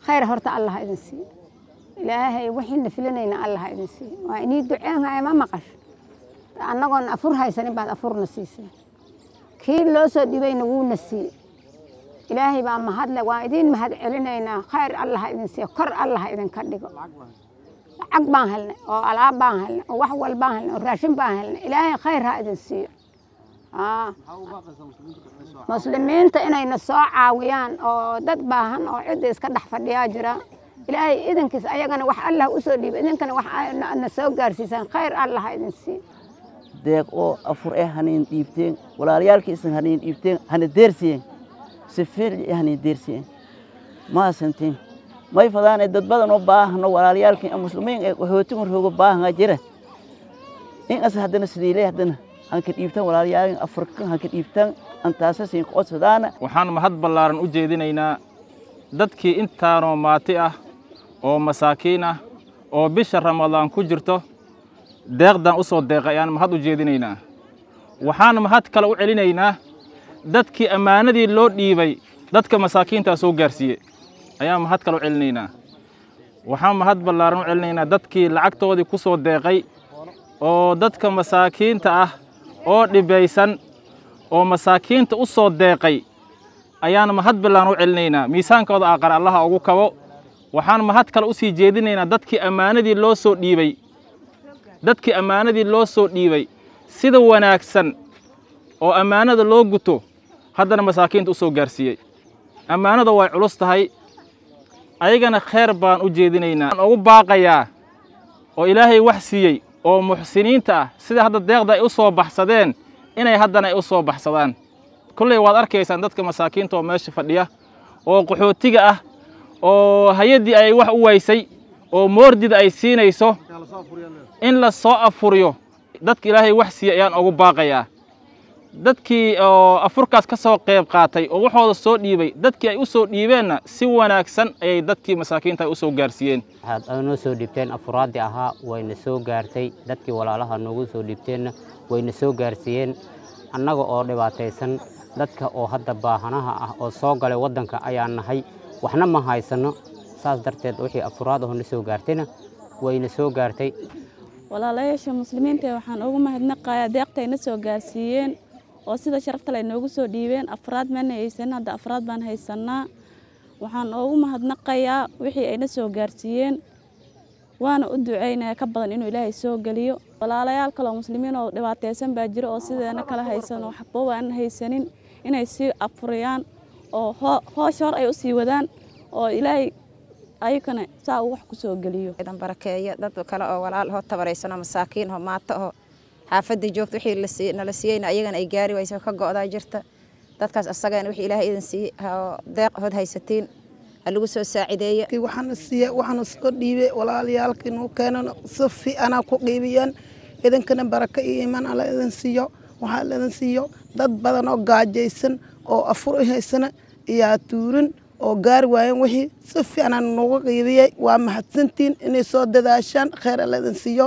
khayr horta allah ha idin siiyo ilaahay wixiina filanayna allah ha idin siiyo waa inii duceenhaya ma maqash annagoon afur haysanin baad afurna siisay kii loo soo dhibayna wuuna siiye ilaahay baa mahadle waa idiin mahad celinaynaa khayr allah ha idin siiyo kor allah ha idinka dhigo lacag baan helnay oo alaab baan helnay oo wax walbaan helnay oo raashin baan helnay ilaahay khayr ha idin siiyo muslimiinta inayna soo caawiyaan oo dad baahan oo cidda iska dhex fadhiyaa jira ilaahay idinkiis ayagana wax allah u soo dhiiba idinkana wax na soo gaarsiisaan khayr allah ha idin siiyo deeq oo afur eh haniin dhiibteen walaalayaalkiisan haniin dhiibteen hana deersiyeen si ficli haniin deersiyeen maasantiin may fadaane dad badan oo baahano walaalayaalkii muslimiin ee qaxootigun roogo baahanga jira in as haddana sidiile haddana hanka dhiibtaan walaalayaalin afurka hanka dhiibtaan antaasa siin qodsadaana waxaan mahad ballaaran u jeedinaynaa dadkii intaanoo maati ah oo masaakiin ah oo bisha ramadaan ku jirto deeqdan u soo deeqay ayaan mahad u jeedinaynaa waxaan mahad kale u celinaynaa dadkii ammaanadii loo dhiibay dadka masaakiintaa soo gaarsiiye ayaan mahad kale u celinaynaa waxaan mahad ballaaran u celinaynaa dadkii lacagtoodii ku soo deeqay oo dadka masaakiinta ah oo dhibaysan oo masaakiinta u soo deeqay ayaan mahad ballaaran u celinaynaa miisaankooda aqar allaha ugu kabo waxaan mahad kale u sii jeedinaynaa dadkii ammaanadii loo soo dhiibay dadkii ammaanadii loo soo dhiibay sida wanaagsan oo ammaanada loo guto haddana masaakiinta u soo gaarsiiyey ammaanada way culus tahay ayagana khayr baan u jeedinaynaa aan ugu baaqayaa oo ilaahay wax siiyey oo muxsiniinta ah sida hadda deeqda ay u soo baxsadeen inay haddana ay u soo baxsadaan kolley waad arkaysaan dadka masaakiinta oo meesha fadhiya oo qaxootiga ah oo hay-addii ay wax u waysay oo moordida ay siinayso in la soo afuriyo dadka ilaahay wax siiya ayaan ugu baaqayaa dadkii oo afurkaas ka soo qayb qaatay oo waxooda soo dhiibay dadkii ay u soo dhiibeenna si wanaagsan ayay dadkii masaakiinta u soo gaarsiiyeen waxaad noo soo dhiibteen afuraaddii ahaa wayna soo gaartay dadkii walaalaha noogu soo dhiibteenna wayna soo gaarsiiyeen annaga oo dhibaataysan dadka oo hadda baahanaha ah oo soo galay waddanka ayaan nahay waxna ma haysanno saas darteed wixii afuraad ahoo na soo gaartayna wayna soo gaartay walaalayaasha muslimiinta waxaan ugu mahadnaqayaa deeqtayna soo gaarsiiyeen oo sida sharafta lay noogu soo dhiibeen afraad mana haysanin hadda afraad baan haysanaa waxaan ugu mahadnaqayaa wixii ayna soo gaarsiiyeen waana u ducaynaya ka badan inuu ilaahay soo geliyo walaalayaal kaloo muslimiin oo dhibaataysan baa jiro oo sideena kala haysan oo waxba aan haysanin inay sii afuriyaan oo hoosh hor ay u sii wadaan oo ilaahay ayakana saa uu wax ku soo geliyo idan barakeeyo dad kale oo walaal hoo tabaraysan oo masaakiin oo maato oo xaafadda joogta wixii nala siiyeyna ayagana ay gaari waysa ka go'daa jirta dadkaas asagana wixii ilaahay idin siiye deeq hod haysatiin ha lagu soo saacideeya waxaana siiye waxaana soo dhiibe walaalayaalkii nuu keenan si fiicanaa ku qiibiyeen idinkana baraka iyo iimaan alla idin siiyo waxaa laidin siiyo dad badan oo gaajaysan oo afur haysana iyaa tuurin oo gaari waayeen wixii si fiicanaa noogu qiibiyey waa mahadsantiin inay soo dadaashaan kheyr alla idin siiyo